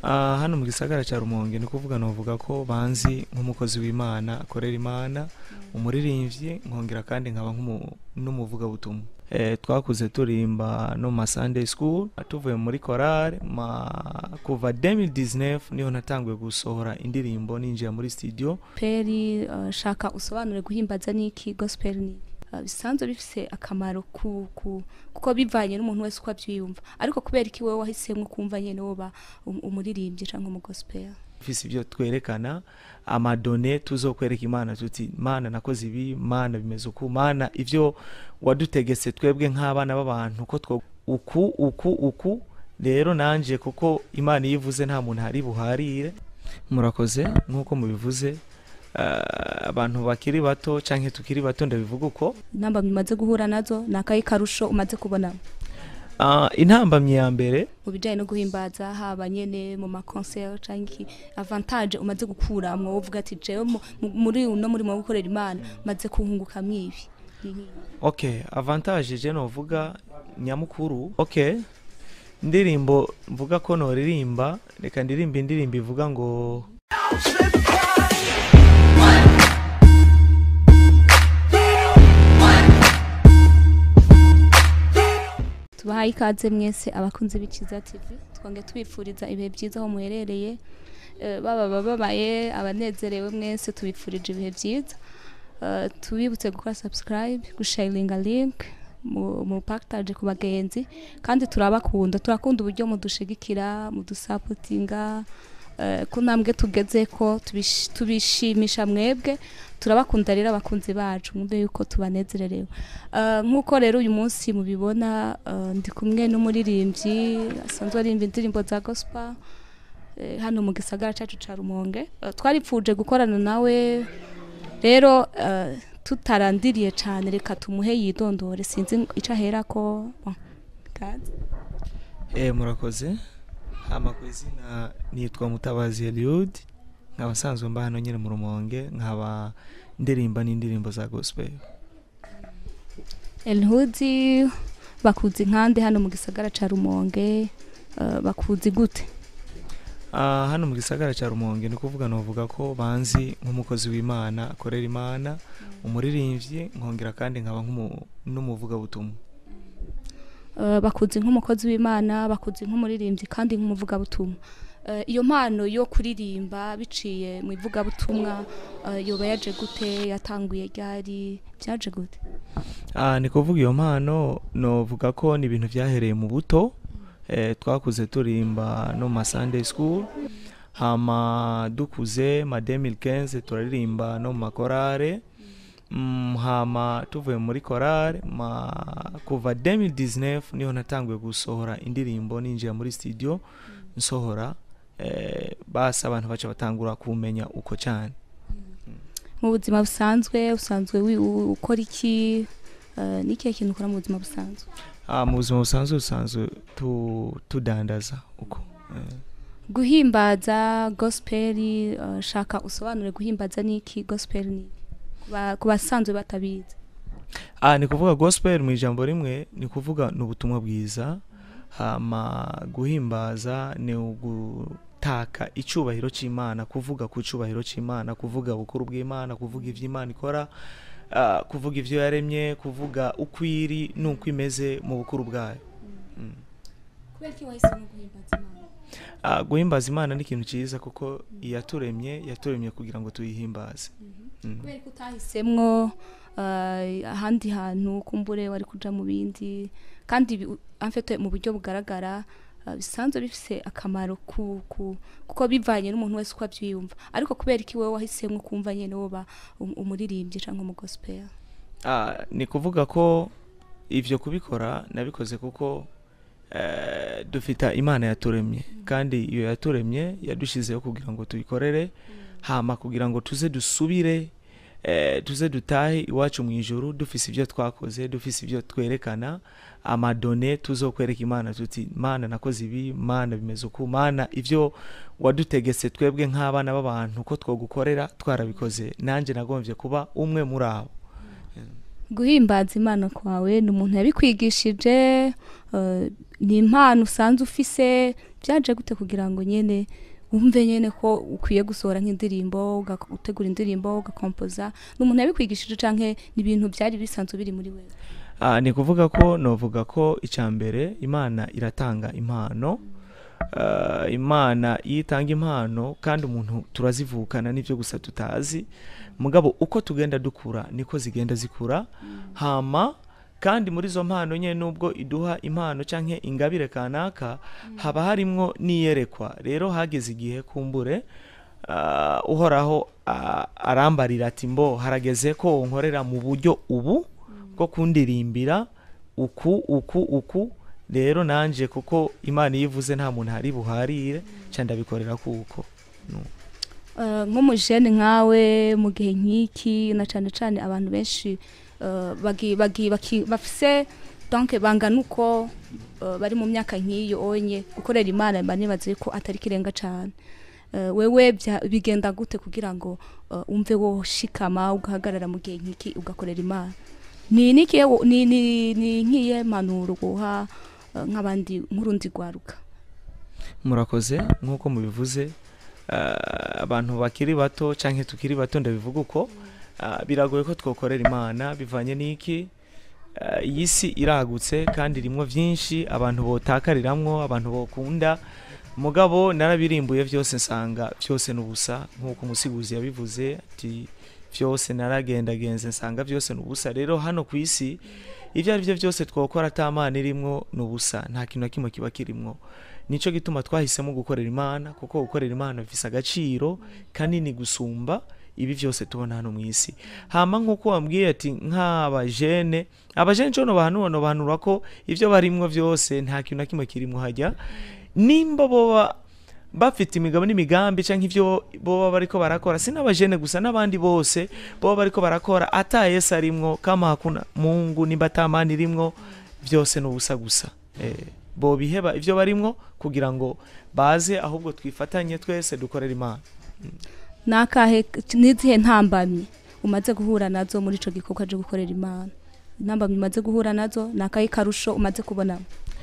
Ah, hano mu gisagara cya rumonge ni kuvuga novuga ko banzi nk'umukozi w'imana akorera imana umuririmbyi nkongera kandi nkaba nk'umu- n'umuvugabutumwa eh, twakuze turimba no mu ma sunday school tuvuye muri korale ma kuva 2019 niho natanguye gusohora indirimbo ninjira muri studio peri uh, shaka usobanure guhimbaza niki gospel ni uh, bisanzwe bifise akamaro ku, ku, kuko bivanye n'umuntu wese uko avyiyumva ariko kubera iki wewe wahisemwo kumva nyene woba um, umuririmbyi canke umu gospel fise ibyo twerekana amadone tuzokwereka imana tuti mana nakoze ibi mana bimeze uku mana ivyo wadutegetse twebwe nk'abana b'abantu ko two uku uku uku rero nanje kuko imana iyo ivuze nta muntu hari buharire murakoze nk'uko mubivuze eh, abantu bakiri bato canke tukiri bato ndabivuga uko intambamyi umaze guhura nazo ni akayi karusho umaze kubonamo Ah, intambamyi ya mbere mu bijanye no guhimbaza haba nyene mu makonsert canke iki avantage umaze gukuramwo wovuga ati jewe mu- mu- muri uno murimo wo gukorera imana maze kuhunguka mwibi Ni nk'iyi. okay avantage je novuga nyamukuru okay indirimbo mvuga ko noririmba reka ndirimba indirimbo ivuga ngo tubahaye ikaze mwese abakunzi b'ikiza tv twonge tubifuriza ibihe byiza aho muherereye Eh, baba bababaye abanezerewe mwese tubifurije ibihe byiza Eh, tubibutse gukora subscribe gusharinga link mu mu package ku bagenzi kandi turabakunda turakunda uburyo mudushigikira mudusapotinga eh, ku ntambwe tugeze ko tubish- tubishimisha mwebwe turabakunda rero abakunzi bacu mwumve yuko tubanezererewe Eh, nk'uko rero uyu munsi mubibona eh, ndi kumwe n'umuririmbyi asanzwe arimba indirimbo za gospel eh, hano mu gisagara cyacu ca rumonge Eh, twaripfuje gukorana nawe rero eh, tutarandiriye cyane reka tumuhe yidondore sinzi ico ahera ko Bon, kaze. eh murakoze hama ku izina nitwa mutabazi eliud nkaba nsanzwe mba hano nyine mu rumonge nkaba ndirimba n'indirimbo za gospel elhudi bakuzi nkande hano mu gisagara ca rumonge eh, bakuzi gute Ah, hano mu gisagara cya rumonge ni kuvuga novuga ko banzi nk'umukozi w'imana akorera imana umuririmbyi nkongera kandi nkaba nk'umu- n'umuvugabutumwa Eh, bakuzi nk'umukozi w'imana bakuzi nk'umuririmbyi kandi nk'umuvugabutumwa Eh, iyo mpano yo kuririmba biciye mu ivugabutumwa eh, yoba yaje gute yatanguye ryari byaje gute Ah, ni kuvuga iyo mpano novuga ko ni ibintu byahereye mu buto eh, twakuze turimba no mu ma sunday school hama dukuze ma 2015 turaririmba no mu makorale mm, hama tuvuye muri korale ma kuva 2019 niho natanguye gusohora indirimbo ninjira muri studio nsohora eh, basi abantu baca batangura kumenya uko cyane mu buzima busanzwe usanzwe wi- u- ukora iki Eh, ni ikihe kintu ukora mu buzima busanzwe ah, mu buzima busanzwe busanzwe tu, tudandaza uko eh. guhimbaza gospel eh, shaka usobanure guhimbaza niki gospel ni Ku ba- ku basanzwe batabizi Ah, ni kuvuga gospel mu ijambo rimwe ni kuvuga ni ubutumwa bwiza hama guhimbaza ni ugutaka icyubahiro cy'imana kuvuga ku cyubahiro cy'imana kuvuga bukuru bw'imana kuvuga ibyo imana ikora ah, kuvuga ibyo yaremye kuvuga uko iri n'uko imeze mu bukuru bwayo Mm. kubera iki wahisemo guhimbaza imana Ah, guhimbaza imana ni ikintu cyiza kuko iyaturemye yaturemye kugira ngo tuyihimbaze Mm. kubera ko utahisemwo eh, ahandi hantu kumbure wari kuja mu bindi kandi bi- amfete mu buryo bugaragara eh, bisanzwe bifise akamaro ku, ku, kuko bivanye n'umuntu wese uko avyiyumva ariko kubera iki wewe wahisemwo kumva nyene woba um- umuririmbyi canke umu gospel Ah, ni kuvuga ko ivyo kubikora nabikoze kuko eh, dufita imana yaturemye kandi iyo yaturemye yadushizeho kugira ngo tuyikorere hama kugira ngo tuze dusubire eh, tuze dutahe iwacu mu ijuru dufise ibyo twakoze dufise ibyo twerekana amadone tuzokwereka imana tuti mana nakoze ibi mana bimeze uku mana ivyo wadutegetse twebwe nk'abana b'abantu ko twogukorera twarabikoze nanjye nagombye kuba umwe muri abo guhimbaza imana kwawe ni umuntu yabikwigishije eh, ni impano usanzwe ufise byaje gute kugira ngo nyene wumve nyene ko ukwiye gusohora nk'indirimbo uga- utegura indirimbo ugakompoza n'umuntu yabikwigishije canke n'ibintu byari bisanzwe biri muri wewe Ah, ni kuvuga ko novuga ko icya mbere imana iratanga impano Ah, imana iyo itanga impano kandi umuntu turazivukana n'ibyo gusa tutazi mugabo uko tugenda dukura niko zigenda zikura hama kandi muri izo mpano nyine nubwo iduha impano cyangwa ingabire kanaka haba harimwo n'iyerekwa rero hageze igihe kumbure ah, uhoraho ah, arambarira ati mbo harageze ko nkorera mu buryo ubu bwo kundirimbira uku uku uku rero nanje kuko imana iyo ivuze nta muntu hari buharire cyane ndabikorera kuko Eh, nk'umujene nkawe mu gihe nk'iki na cyane cyane abantu benshi eh, bagi- bagi- baki- bafise donc bangana uko eh, bari mu myaka nk'iyo onye gukorera imana mba nibaze ko atari kirenga cyane Eh, wewe bya- bigenda gute kugira ngo eh, umve woshikama ugahagarara mu gihe nk'iki ugakorera imana ni nikiye wo- ni ni ni nkiye manuro guha eh, nk'abandi nk'urundi rwaruka murakoze nk'uko mubivuze ah, abantu bakiri bato cyangwa tukiri bato ndabivuga uko ah, biragoye ko twakorera imana bivanye n'iki Ah, iyi si iragutse kandi irimo byinshi abantu botakariramwo abantu bokunda mugabo narabirimbuye byose nsanga byose ni ubusa nk'uko umusiguzi yabivuze ati byose naragendagenze nsanga byose ni ubusa rero hano ku isi ibyo ari byo byose twakora atamana irimwo ni ubusa nta kintu na kimwe kiba kirimwo nicyo gituma twahisemo gukorera imana kuko gukorera imana bifise agaciro kanini gusumba ibi byose tubona hano mu isi hama nk'uko wambwiye ati nk'abajene abajene cyo nobahanura nobahanura ko ibyo barimwo byose nta kintu na kimwe kirimwo hajya nimba boba bafite imigabo n'imigambi cyangwa ibyo boba bariko barakora si n'abajene gusa n'abandi bose boba bariko barakora ata yesu arimwo kama hakuna mungu nimba atamana irimwo byose ni ubusa gusa eh, bobiheba ibyo barimwo kugira ngo baze ahubwo twifatanye twese dukorera imana nakahe n'izihe ntambamyi umaze guhura nazo muri ico gikorwa cyo gukorera imana intambamyi umaze guhura nazo nakahe karusho umaze kubona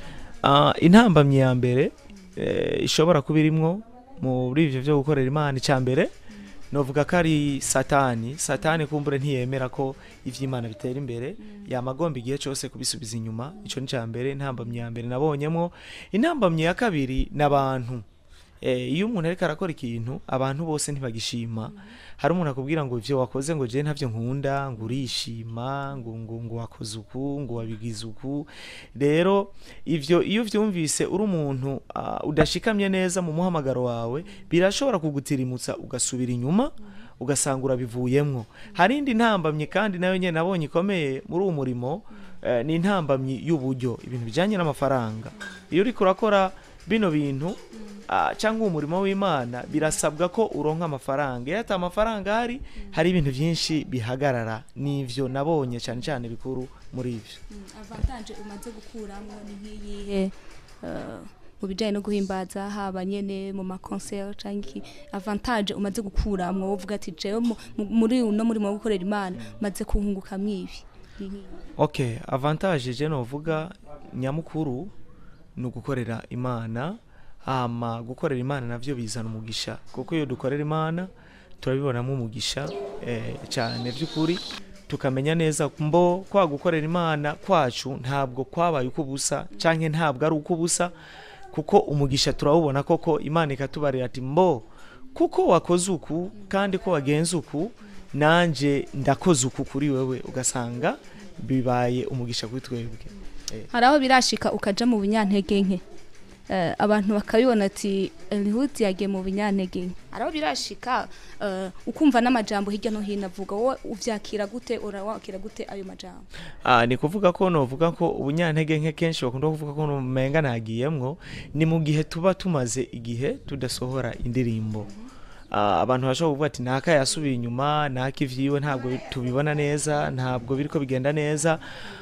Ah, intambamyi ya mbere eh, ishobora kuba irimwo muri ivyo byo gukorera imana icya mbere novuga ko ari satani satani kumbure ntiyemera ko ivy'imana bitera imbere yamagomba igihe cyose kubisubiza inyuma ico ni cya mbere intambamyi ya mbere nabonyemwo intambamyi ya kabiri n'abantu eh, iyo umuntu ariko arakora ikintu abantu bose ntibagishima hari umuntu akubwira ngo ivyo wakoze ngo je ntavyo nkunda ngo urishima ngo ngo ngo wakoze uku ngo wabigize uku rero ivyo iyo vyumvise uri umuntu ah, udashikamye neza mu muhamagaro wawe birashobora kugutirimutsa ugasubira inyuma ugasanga urabivuyemwo hari indi ntambamye kandi nayo nyene nabonye ikomeye muri uwo murimo eh, ni intambamyi y'uburyo ibintu bijanye n'amafaranga iyo uriko urakora bino bintu ah, cyangwa umurimo w'imana birasabwa ko uronka amafaranga iyo ata amafaranga hari hari ibintu byinshi bihagarara n'ivyo nabonye cyane cyane bikuru muri ivyo avantage umaze gukuramo ni nk'iyihe eh, mu bijyanye no guhimbaza haba nyene mu makonseri cyangwa iki avantage umaze gukuramo uvuga ati jewe mu- mu- muri uno murimo wo gukorera imana maze kuhungukamwo ibi Ni nk'iyi. okay avantage je novuga nyamukuru ni ugukorera imana hama gukorera imana navyo bizana umugisha kuko iyo dukorera imana turabibonamo umugisha eh, cyane by'ukuri tukamenya neza mbo kwa gukorera imana kwacu ntabwo kwabaye uko ubusa canke ntabwo ari uko ubusa kuko umugisha turawubona koko imana ikatubarira ati mbo kuko wakoze uku kandi ko wagenze uku nanje ndakoze uku kuri wewe ugasanga bibaye umugisha kuri twebwe Eh, hari aho birashika ukaja mu bunyantege nke Eh, abantu bakabibona ati elihuti yagiye mu bunyantege nke hari aho birashika eh, ukumva n'amajambo hirya no hino avuga wowe uvyakira gute urawakira gute ayo majambo Ah, ni kuvuga ko novuga ko ubunyantege nke kenshi bakunda kuvuga ko umenga nagiyemwo ni mu gihe tuba tumaze igihe tudasohora indirimbo Ah, abantu bashobora kuvuga ati naka yasubiye inyuma naka ivyiwe ntabwo bi- tubibona neza ntabwo biriko bigenda neza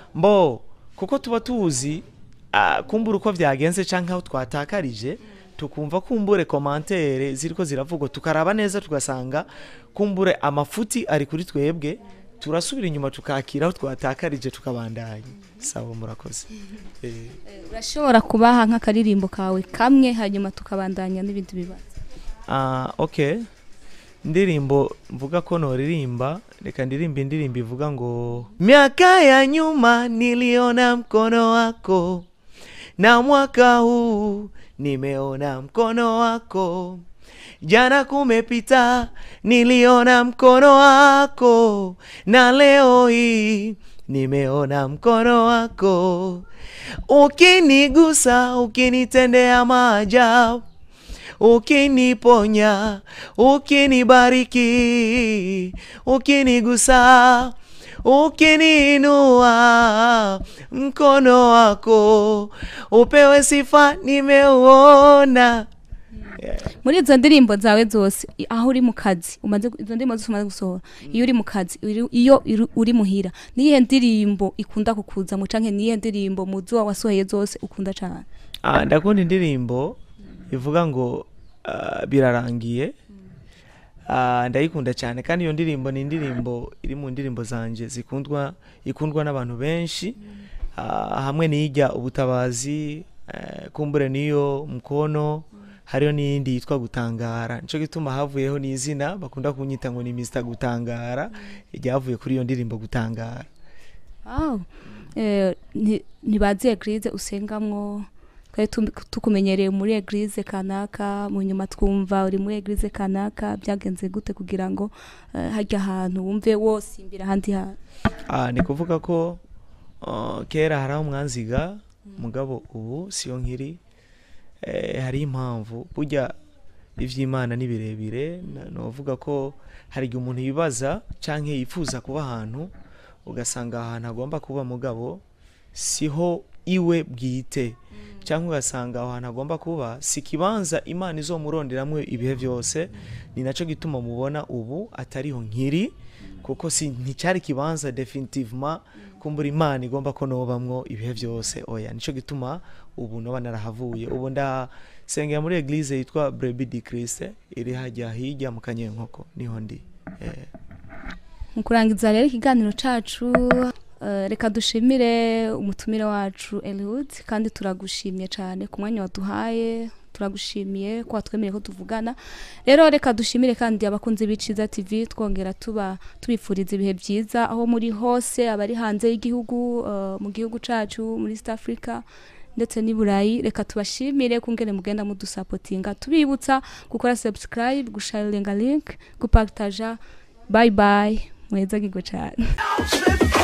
mbo kuko tuba tuzi ah, kumbura uko vyagenze canke aho twatakarije tukumva kumbure komantere ziriko ziravugwa tukaraba neza tugasanga kumbure amafuti ari kuri twebwe turasubira inyuma tukakira aho twatakarije tukabandanya sawa murakoze Eh, urashobora kubaha nk'akaririmbo kawe kamwe hanyuma tukabandanya n'ibindi bibazo Ah, okay ndirimbo mvuga ko noririmba reka ndirimba indirimbo ivuga ngo miaka ya nyuma niliona mkono wako na mwaka huu nimeona mkono wako jana kumepita niliona mkono wako na leo hii nimeona mkono wako ukinigusa ukinitendea maajabu ukiniponya ukinibariki ukinigusa ukiniinua mkono wako upewe sifa nimeuona muri izo ndirimbo zawe zose i- aho uri mu kazi umaze gu- izo ndirimbo zose umaze gusohora iyo uri mu kazi uri- iyo iri- uri muhira niyihe ndirimbo ikunda kukuza mu canke niyihe ndirimbo mu zo wasohoye zose ukunda cane Ah, ndakunda indirimbo ivuga ngo ah, birarangiye Ah, ndayikunda cyane kandi iyo ndirimbo ni indirimbo iri mu ndirimbo zanje zikundwa ikundwa n'abantu benshi Ah, hamwe n'ijya ubutabazi eh, kumbure niyo mukono hariyo n'iyindi yitwa gutangara nico gituma havuyeho n'izina bakunda kunyita ngo ni Mr gutangara ryavuye kuri iyo ndirimbo gutangara Wow. Eh, ni- ntibazi eglise usengamwo twari tum- tukumenyereye muri eglise kanaka mu nyuma twumva uri muri eglise kanaka byagenze gute kugira ngo eh, harya ahantu wumve wosimbira ahandi hantu Ah, ni kuvuga ko uh, kera hari aho mwanziga mugabo ubu siyo nkiri eh, hari impamvu burya ivy'imana ni birebire na- novuga ko hari igihe umuntu yibaza canke yifuza kuba ahantu ugasanga ahantu agomba kuba mugabo siho iwe bwite cyangwa ugasanga aho hantu agomba kuba si ikibanza imana izomuronderamwo ibihe byose ni nacyo gituma mubona ubu atariho nkiri kuko si nticyari ikibanza definitivement kumbura imana igomba ko nobamwo ibihe byose oya nicyo gituma ubu noba narahavuye ubu ndasengera muri eglise yitwa brebi di christ iri hajya hirya mu kanyenkoko niho ndi eh. mu kurangiza rero ikiganiro cacu eh, reka dushimire umutumire wacu Eliud kandi turagushimye cyane ku mwanya waduhaye turagushimiye ko watwemereye ko tuvugana rero reka dushimire kandi abakunzi b'iciza tv twongera tuba tubifuriza ibihe byiza aho muri hose abari hanze y'igihugu eh, mu gihugu cacu muri east africa ndetse n'i burayi reka tubashimire kungene mugenda mudusapotinga tubibutsa gukora subscribe gusharinga link gupartaja bye bye mweza gigo cyane Trip